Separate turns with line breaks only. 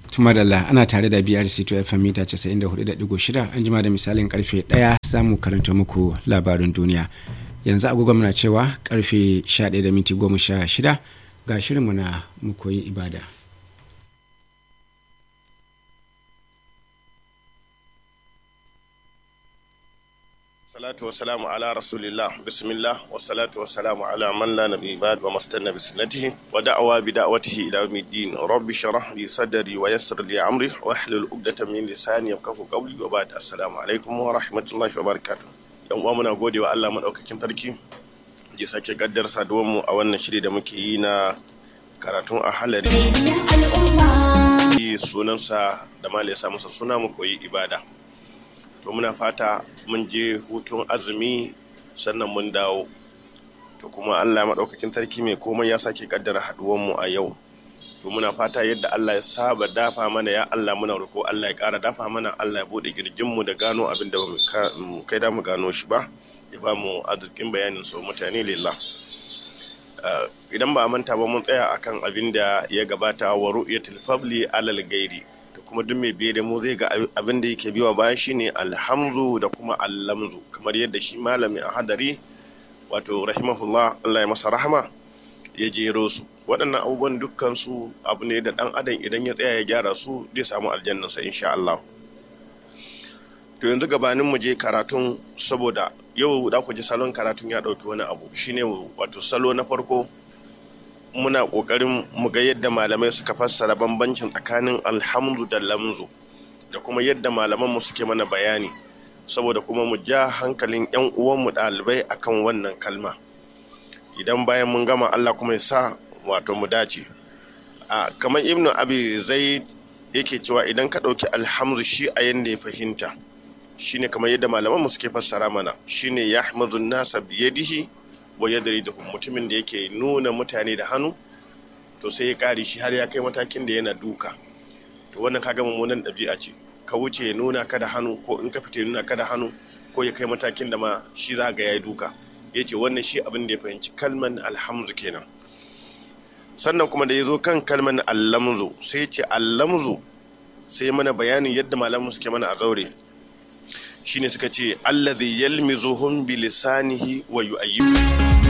tumadalla ana tare da brc to fm mita 94.6 an jima da misalin karfe 1 samu karanta muku labarin duniya yanzu agogo muna cewa karfe 11:16 ga shirinmu na mu koyi ibada
salatu wa salamu ala rasulillah bismillah wa salatu wa salamu ala man la nabi ba'd wa mastanna bi sunnatihi wa da'awa bi da'watihi ila yawmiddin rabbi shrah li sadri wa yassir li amri wa hlul 'uqdatan min lisani yafqahu qawli wa ba'd assalamu alaikum wa rahmatullahi wa barakatuh yan uwa muna godewa Allah madaukakin sarki ya sake kaddar saduwar mu a wannan shiri da muke yi na karatun a halari sunansa da malai sa masa suna mu koyi ibada to muna fata mun je hutun azumi sannan mun dawo to kuma allah maɗaukakin sarki mai komai ya sake kaddara mu a yau to muna fata yadda allah ya saba dafa mana ya allah muna roƙo allah ya ƙara dafa mana allah ya buɗe girjinmu da gano abin da mu kai da mu gano shi ba ya ba mu arzikin bayanin so mutane lillah idan ba a manta ba mun tsaya akan abin da ya gabata wa ru'yatul fabli alal gairi kuma duk mai biye da mu zai ga abin da yake biwa baya shine alhamzu da kuma allamzu kamar yadda shi malami a hadari wato rahimahullah Allah ya masa rahama ya jero su waɗannan abubuwan dukkan su abu ne da ɗan adam idan ya tsaya ya gyara su zai samu aljannansa insha Allah to yanzu gabanin mu je karatun saboda yau da ku ji salon karatun ya ɗauki wani abu shine wato salo na farko muna ƙoƙarin mu ga yadda malamai suka fassara bambancin tsakanin alhamdu da lamzu da kuma yadda malamanmu suke mana bayani saboda kuma mu ja hankalin 'yan uwanmu ɗalibai akan wannan kalma idan bayan mun gama allah kuma ya sa wato mu dace a kamar ibnu abi zai yake cewa idan ka ɗauki alhamdu shi a yadda ya fahimta shine kamar yadda malamanmu suke fassara mana shine yahmadun nasa biyadihi wa yadri da mutumin da yake nuna mutane da hannu to sai ya kare shi har ya kai matakin da yana duka to wannan kaga mummunan ɗabi'a ce ka wuce ya nuna ka da hannu ko in ka fita ya nuna ka da hannu ko ya kai matakin da ma shi za ga yayi duka ya ce wannan shi abin da ya fahimci kalman alhamzu kenan sannan kuma da ya zo kan kalman allamzu sai ce allamzu sai mana bayanin yadda malamu suke mana a zaure shine suka ce allazi yalmizuhum bi lisanihi wa yu'ayyidu